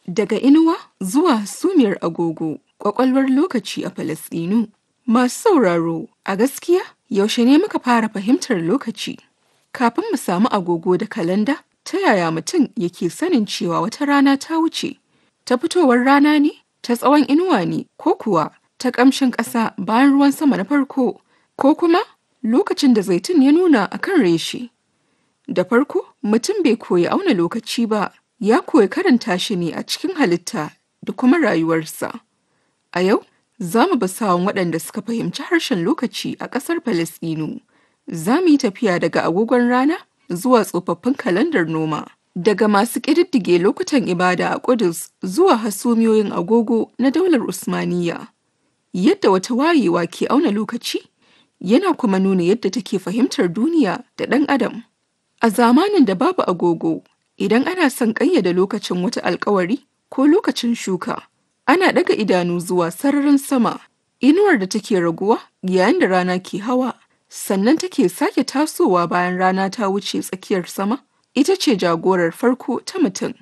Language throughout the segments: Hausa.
Daga inuwa zuwa sumiyar agogo, ƙwaƙwalwar lokaci a Falasɗinu. Masu sauraro, a gaskiya yaushe ne muka fara fahimtar lokaci? Kafin mu samu agogo da kalanda, ta yaya mutum yake sanin cewa wata rana ta wuce? Ta fitowar rana ne? Ta tsawon inuwa ne? Ko kuwa ta ƙamshin ƙasa bayan ruwan sama na farko? Ko kuma lokacin da zaitun ya nuna a kan reshe? Da farko, mutum bai koyi auna lokaci ba, ya koyi karanta shi ne a cikin halitta da kuma rayuwarsa. A yau, za mu bi sawun waɗanda suka fahimci harshen lokaci a ƙasar Falasɗinu. Za mu yi tafiya daga agogon rana zuwa tsofaffin kalandar noma. Daga masu ƙididdige lokutan ibada a Ƙudus zuwa hasumiyoyin agogo na daular Usmaniyya. Yadda wata wayewa ke auna lokaci, yana kuma nuna yadda take fahimtar duniya da ɗan adam. A zamanin da babu agogo, idan ana son ƙayyade lokacin wata alkawari ko lokacin shuka, ana ɗaga idanu zuwa sararin sama, inuwar da take raguwa yayin da rana ke hawa, sannan take sake tasowa bayan rana ta wuce tsakiyar sama, ita ce jagorar farko ta mutum.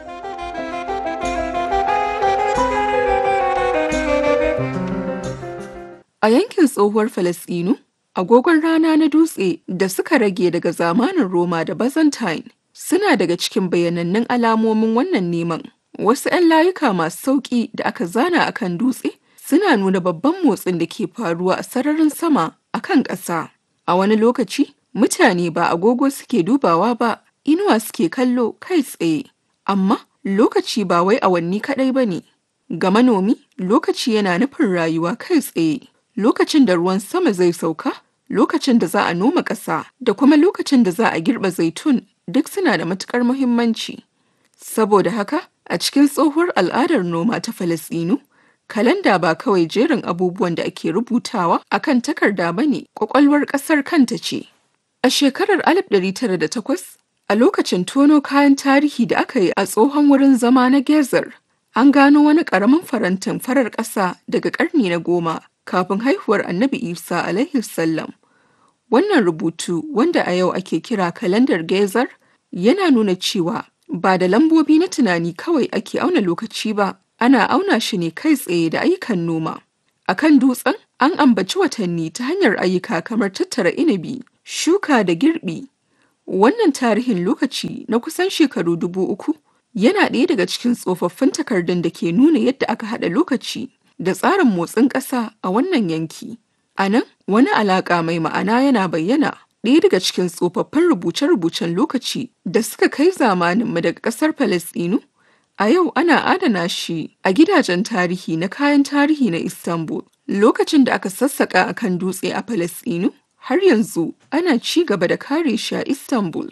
A yankin tsohuwar Falasɗinu, agogon rana na dutse da suka rage daga zamanin Roma da Byzantine suna daga cikin bayanannun alamomin wannan neman. Wasu 'yan layuka masu sauƙi da aka zana a kan dutse suna nuna babban motsin da ke faruwa a sararin sama a kan ƙasa. A wani lokaci, mutane ba agogo suke dubawa ba, inuwa suke kallo kai tsaye. Amma lokaci ba wai awanni kaɗai ba ne. Ga manomi, lokaci yana nufin rayuwa kai tsaye. Lokacin da ruwan sama zai sauka, lokacin da za a noma ƙasa, da kuma lokacin da za a girbe zaitun duk suna da matuƙar muhimmanci. Saboda haka, a cikin tsohuwar al'adar noma ta Falasɗinu, kalanda ba kawai jerin abubuwan da ake rubutawa a kan takarda ba ne, ƙwaƙwalwar ƙasar kanta ce. A shekarar 1908, a lokacin tono kayan tarihi da aka yi a tsohon wurin zama na Gezer, an gano wani ƙaramin farantin farar ƙasa daga ƙarni na goma kafin haihuwar Annabi Isa alaihi sallam. Wannan rubutu wanda a yau ake kira kalandar Gezer yana nuna cewa ba da lambobi na tunani kawai ake auna lokaci ba, ana auna shi ne kai tsaye da ayyukan noma. A kan dutsen an ambaci watanni ta hanyar ayyuka kamar tattara inabi, shuka da girbi. Wannan tarihin lokaci na kusan shekaru dubu uku yana ɗaya daga cikin tsofaffin takardun da ke nuna yadda aka haɗa lokaci da tsarin motsin ƙasa a wannan yanki. A nan, wani alaƙa mai ma'ana yana bayyana ɗaya daga cikin tsofaffin rubuce-rubucen lokaci da suka kai zamaninmu daga ƙasar Falasɗinu. A yau ana adana shi a gidajen tarihi na kayan tarihi na Istanbul. Lokacin da aka sassaƙa a kan dutse a Falasɗinu, har yanzu ana ci gaba da kare shi a Istanbul.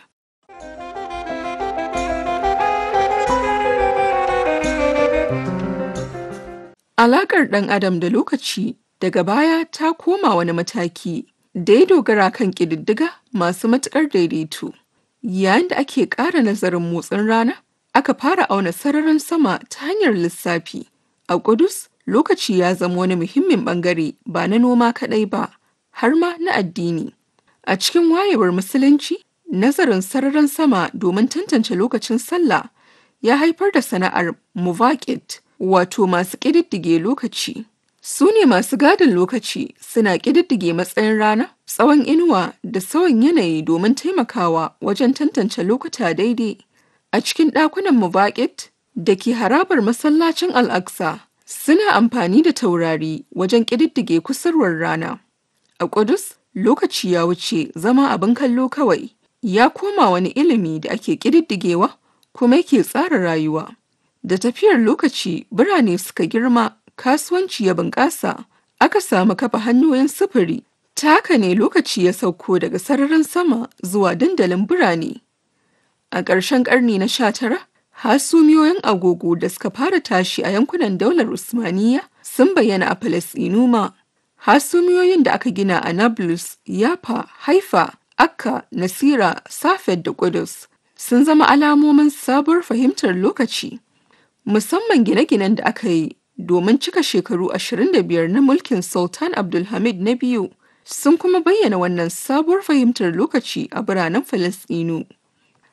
Alaƙar ɗan adam da lokaci daga baya ta koma wani mataki da ya dogara kan ƙididdiga masu matuƙar daidaito. Yayin da ake ƙara nazarin motsin rana, aka fara auna sararin sama ta hanyar lissafi. A Ƙudus, lokaci ya zama wani muhimmin ɓangare ba na noma kaɗai ba, har ma na addini. A cikin wayewar Musulunci, nazarin sararin sama domin tantance lokacin sallah ya haifar da sana'ar muvaƙit, wato masu ƙididdige lokaci. Su ne masu gadin lokaci suna ƙididdige matsayin rana, tsawon inuwa da sauyin yanayi domin taimakawa wajen tantance lokuta daidai. A cikin ɗakunan muvaƙit da ke harabar masallacin Al-Aqsa suna amfani da taurari wajen ƙididdige kusurwar rana. A Ƙudus, lokaci ya wuce zama abin kallo kawai, ya koma wani ilimi da ake ƙididdigewa kuma yake tsara rayuwa. Da tafiyar lokaci birane suka girma, kasuwanci ya bunƙasa, aka samu kafa hanyoyin sufuri. Ta haka ne lokaci ya sauko daga sararin sama zuwa dandalin birane. A ƙarshen ƙarni na sha tara, hasumiyoyin agogo da suka fara tashi a yankunan daular Usmaniyya sun bayyana a Falasɗinu ma. Hasumiyoyin da aka gina a Nablus, Yafa, Haifa, Akka, Nasira, Safed da Ƙudus sun zama alamomin sabuwar fahimtar lokaci. Musamman gine-ginen da aka yi domin cika shekaru 25 na mulkin Sultan Abdulhamid na biyu sun kuma bayyana wannan sabuwar fahimtar lokaci a biranen Falasɗinu.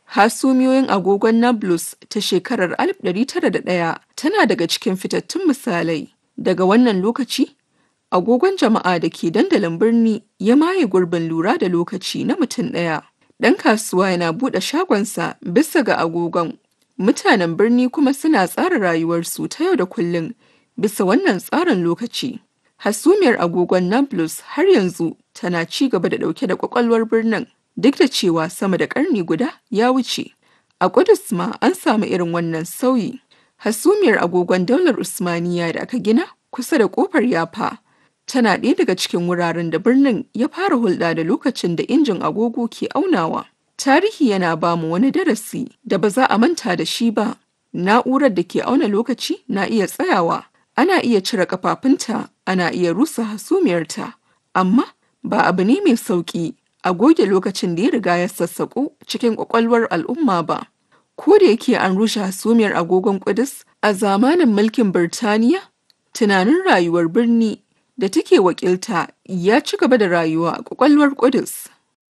Hasumiyoyin agogon Nablus ta shekarar 1901 tana daga cikin fitattun misalai. Daga wannan lokaci, agogon jama'a da ke dandalin birni ya maye gurbin lura da lokaci na mutum ɗaya. Ɗan kasuwa yana buɗe shagonsa bisa ga agogon. Mutanen birni kuma suna tsara rayuwarsu ta yau da kullum bisa wannan tsarin lokaci. Hasumiyar agogon Nablus har yanzu tana ci gaba da ɗauke da ƙwaƙwalwar birnin duk da cewa sama da ƙarni guda ya wuce. A Ƙudus ma an samu irin wannan sauyi. Hasumiyar agogon daular Usmaniya da aka gina kusa da ƙofar Yafa tana ɗaya daga cikin wuraren da birnin ya fara hulɗa da lokacin da injin agogo ke aunawa. Tarihi yana ba mu wani darasi da ba za a manta da shi ba. Na'urar da ke auna lokaci na iya tsayawa, ana iya cire kafafunta, ana iya rusa hasumiyarta, amma ba abu ne mai sauƙi a goge lokacin da ya riga ya sassaƙo cikin ƙwaƙwalwar al'umma ba. Ko da yake an rushe hasumiyar agogon Ƙudus a zamanin mulkin Birtaniya, tunanin rayuwar birni da take wakilta ya ci gaba da rayuwa a ƙwaƙwalwar Ƙudus.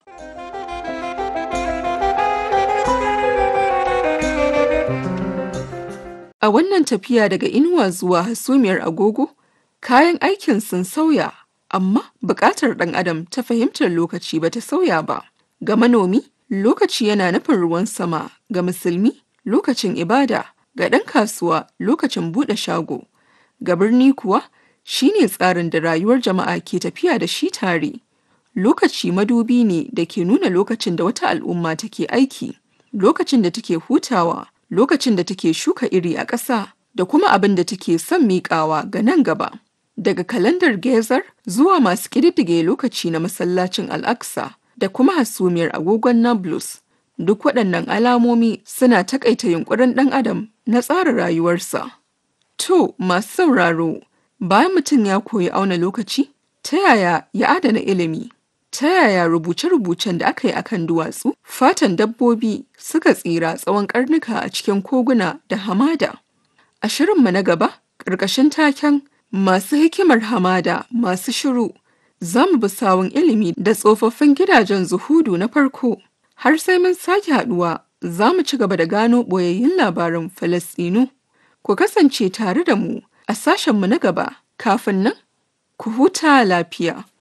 A wannan tafiya daga inuwa zuwa hasumiyar agogo, kayan aikin sun sauya, amma buƙatar ɗan adam ta fahimtar lokaci ba ta sauya ba. Ga manomi, lokaci yana nufin ruwan sama, ga musulmi, lokacin ibada, ga ɗan kasuwa, lokacin buɗe shago. Ga birni kuwa, shi ne tsarin da rayuwar jama'a ke tafiya da shi tare. Lokaci madubi ne da ke nuna lokacin da wata al'umma take aiki, lokacin da take hutawa, lokacin da take shuka iri a ƙasa, da kuma abin da take son miƙawa ga nan gaba. Daga kalandar Gezar zuwa masu ƙididdige lokaci na masallacin Al-Aqsa da kuma hasumiyar agogon Nablus, duk waɗannan alamomi suna taƙaita yunƙurin ɗan adam na tsara rayuwarsa. To, masu sauraro, bayan mutum ya koyi auna lokaci, ta yaya ya adana ilimi? Ta yaya rubuce-rubucen da aka yi akan duwatsu, fatan dabbobi suka tsira tsawon karnuka a cikin koguna da hamada? A shirinmu na gaba, ƙarƙashin taken masu hikimar hamada masu shiru, za mu bi sawun ilimi da tsofaffin gidajen zuhudu na farko. Har sai mun sake haɗuwa, za mu ci gaba da gano ɓoyayyun labaran Falasɗinu. Ku kasance tare da mu a sashenmu na gaba, kafin nan, ku huta lafiya.